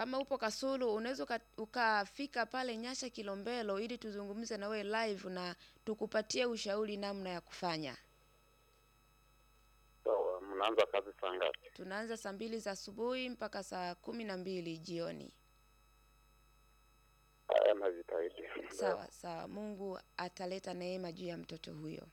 kama upo Kasulu unaweza uka- ukafika pale Nyasha Kilombero ili tuzungumze na wewe live na tukupatie ushauri namna ya kufanya. Sawa, mnaanza kazi saa ngapi? Tunaanza saa mbili za asubuhi mpaka saa kumi na mbili jioni. Haya, najitahidi. Sawa sawa, Mungu ataleta neema juu ya mtoto huyo.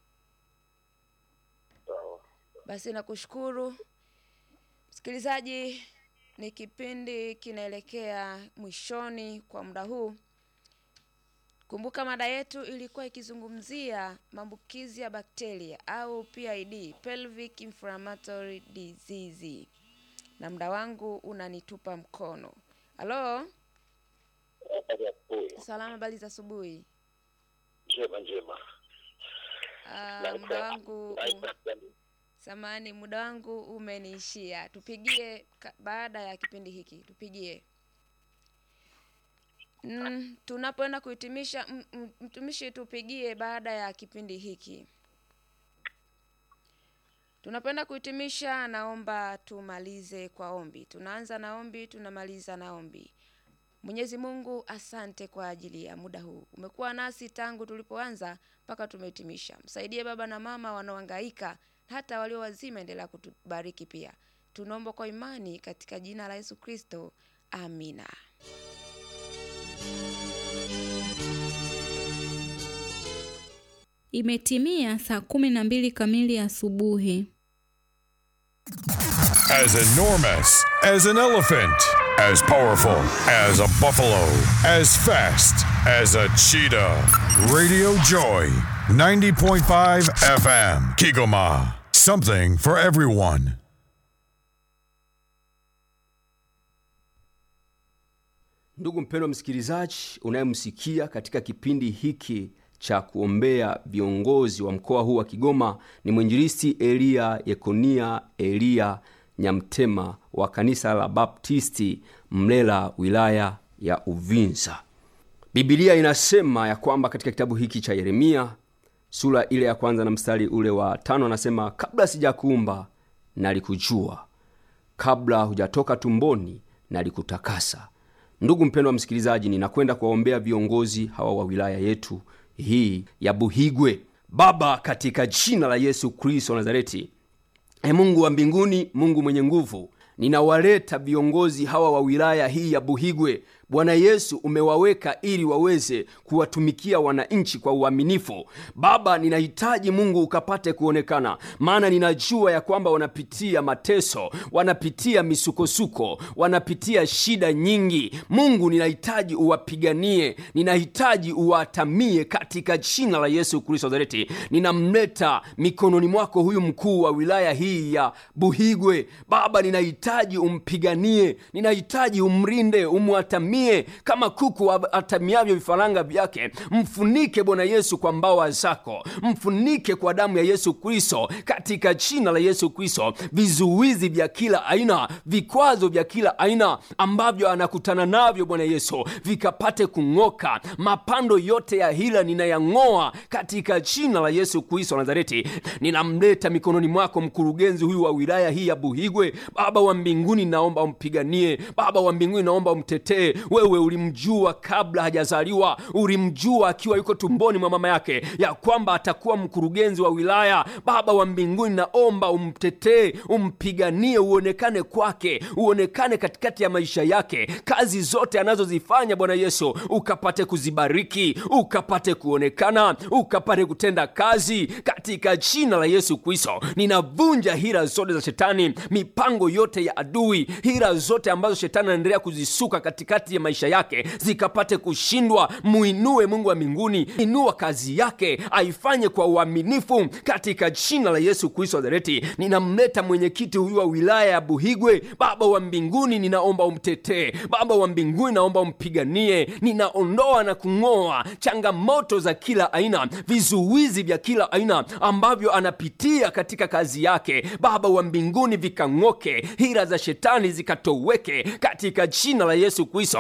Sawa. Basi nakushukuru msikilizaji, ni kipindi kinaelekea mwishoni kwa muda huu. Kumbuka mada yetu ilikuwa ikizungumzia maambukizi ya bakteria au PID, pelvic inflammatory disease, na muda wangu unanitupa mkono. Halo, Habari ya asubuhi. salama, habari za asubuhi. Njema njema. Ah, muda wangu samani, muda wangu umeniishia. Tupigie ka- baada ya kipindi hiki, tupigie. Mm, tunapoenda kuhitimisha, m- m- mtumishi, tupigie baada ya kipindi hiki. Tunapoenda kuhitimisha, naomba tumalize kwa ombi. Tunaanza na ombi, tunamaliza na ombi. Mwenyezi Mungu, asante kwa ajili ya muda huu. Umekuwa nasi tangu tulipoanza mpaka tumehitimisha. Msaidie baba na mama wanaohangaika, hata walio wazima, endelea kutubariki pia. Tunaomba kwa imani katika jina la Yesu Kristo, amina. Imetimia saa kumi na mbili kamili asubuhi. As enormous as an elephant, as powerful as a buffalo, as fast as a cheetah. Radio Joy, 90.5 FM, Kigoma. Something for everyone. Ndugu mpendwa msikilizaji unayemsikia katika kipindi hiki cha kuombea viongozi wa mkoa huu wa Kigoma ni mwinjilisti Eliya Yekonia Eliya Nyamtema wa kanisa la Baptisti Mlela, wilaya ya Uvinza. Biblia inasema ya kwamba katika kitabu hiki cha Yeremia sura ile ya kwanza na mstari ule wa tano anasema, kabla sijakuumba nalikujua, kabla hujatoka tumboni nalikutakasa. Ndugu mpendwa msikilizaji, ninakwenda kuwaombea viongozi hawa wa wilaya yetu hii ya Buhigwe. Baba, katika jina la Yesu Kristo wa Nazareti, e Mungu wa mbinguni, Mungu mwenye nguvu, ninawaleta viongozi hawa wa wilaya hii ya Buhigwe. Bwana Yesu, umewaweka ili waweze kuwatumikia wananchi kwa uaminifu. Baba, ninahitaji Mungu ukapate kuonekana, maana ninajua ya kwamba wanapitia mateso, wanapitia misukosuko, wanapitia shida nyingi. Mungu, ninahitaji uwapiganie, ninahitaji uwatamie katika jina la Yesu Kristo wa Nazareti. Ninamleta mikononi mwako huyu mkuu wa wilaya hii ya Buhigwe. Baba, ninahitaji umpiganie, ninahitaji umrinde, umwatamie kama kuku atamiavyo vifaranga vyake. Mfunike Bwana Yesu kwa mbawa zako, mfunike kwa damu ya Yesu Kristo, katika jina la Yesu Kristo. Vizuizi vya kila aina, vikwazo vya kila aina ambavyo anakutana navyo Bwana Yesu vikapate kung'oka. Mapando yote ya hila ninayang'oa katika jina la Yesu Kristo wa Nazareti. Ninamleta mikononi mwako mkurugenzi huyu wa wilaya hii ya Buhigwe. Baba wa mbinguni, naomba umpiganie. Baba wa mbinguni, naomba umtetee. Wewe ulimjua kabla hajazaliwa, ulimjua akiwa yuko tumboni mwa mama yake ya kwamba atakuwa mkurugenzi wa wilaya. Baba wa mbinguni, naomba umtetee, umpiganie, uonekane kwake, uonekane katikati ya maisha yake. Kazi zote anazozifanya Bwana Yesu ukapate kuzibariki, ukapate kuonekana, ukapate kutenda kazi katika jina la Yesu Kristo. Ninavunja hila zote za shetani, mipango yote ya adui, hila zote ambazo shetani anaendelea kuzisuka katikati ya maisha yake zikapate kushindwa. Muinue Mungu wa mbinguni, inua kazi yake, aifanye kwa uaminifu katika jina la Yesu Kristo wa Nazareti. Ninamleta mwenyekiti huyu wa wilaya ya Buhigwe. Baba wa mbinguni, ninaomba umtetee. Baba wa mbinguni, naomba umpiganie. Ninaondoa na kung'oa changamoto za kila aina, vizuizi vya kila aina ambavyo anapitia katika kazi yake. Baba wa mbinguni, vikang'oke, hila za shetani zikatoweke katika jina la Yesu Kristo.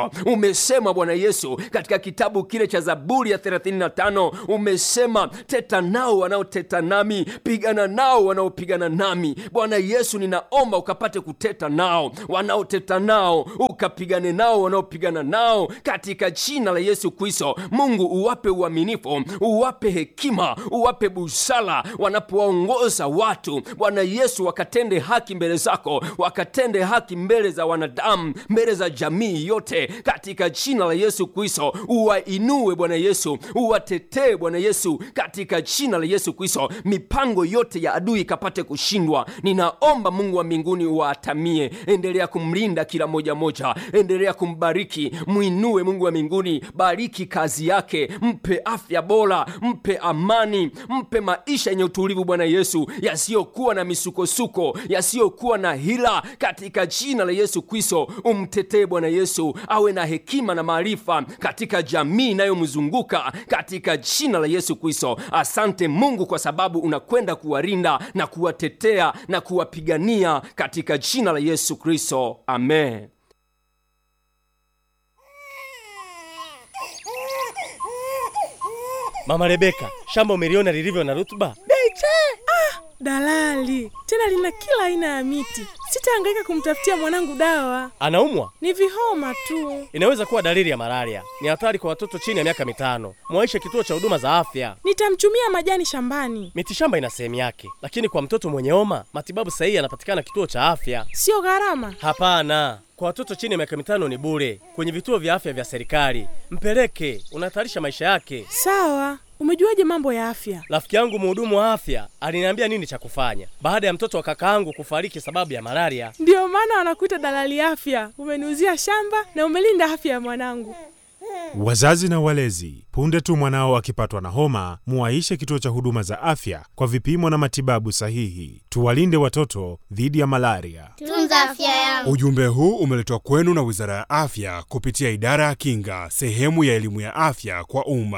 kushindwa umesema bwana yesu katika kitabu kile cha zaburi ya 35 umesema teta nao wanaoteta nami pigana nao wanaopigana nami bwana yesu ninaomba ukapate kuteta nao wanaoteta nao ukapigane nao wanaopigana nao katika jina la yesu kristo mungu uwape uaminifu uwape hekima uwape busara wanapowaongoza watu bwana yesu wakatende haki mbele zako wakatende haki mbele za wanadamu mbele za jamii yote katika jina la yesu kristo uwainue bwana yesu uwatetee bwana yesu katika jina la yesu kristo mipango yote ya adui ikapate kushindwa ninaomba mungu wa mbinguni uwaatamie endelea kumlinda kila moja moja endelea kumbariki mwinue mungu wa mbinguni bariki kazi yake mpe afya bora mpe amani mpe maisha yenye utulivu bwana yesu yasiyokuwa na misukosuko yasiyokuwa na hila katika jina la yesu kristo umtetee bwana yesu awe na hekima na maarifa katika jamii inayomzunguka katika jina la yesu kristo asante mungu kwa sababu unakwenda kuwarinda na kuwatetea na kuwapigania katika jina la yesu kristo amen Mama Rebeka, shamba umeliona lilivyo na rutuba? Beche! Ah, dalali tena lina kila aina ya miti. Sitahangaika kumtafutia mwanangu dawa, Anaumwa? ni vihoma tu. Inaweza kuwa dalili ya malaria. Ni hatari kwa watoto chini ya miaka mitano. Mwaishe kituo cha huduma za afya. Nitamchumia majani shambani, Mitishamba ina sehemu yake, lakini kwa mtoto mwenye homa matibabu sahihi yanapatikana kituo cha afya. sio gharama. Hapana, kwa watoto chini ya miaka mitano ni bure kwenye vituo vya afya vya serikali. Mpeleke, unahatarisha maisha yake. Sawa, umejuaje mambo ya afya? Rafiki yangu mhudumu wa afya aliniambia nini cha kufanya baada ya mtoto wa kakaangu kufariki sababu ya malaria. Ndiyo maana wanakuita dalali afya. Umeniuzia shamba na umelinda afya ya mwanangu. Wazazi na walezi, punde tu mwanao akipatwa na homa, muwaishe kituo cha huduma za afya kwa vipimo na matibabu sahihi. Tuwalinde watoto dhidi ya malaria. Tunza afya yangu. Ujumbe huu umeletwa kwenu na Wizara ya Afya kupitia Idara ya Kinga, sehemu ya elimu ya afya kwa umma.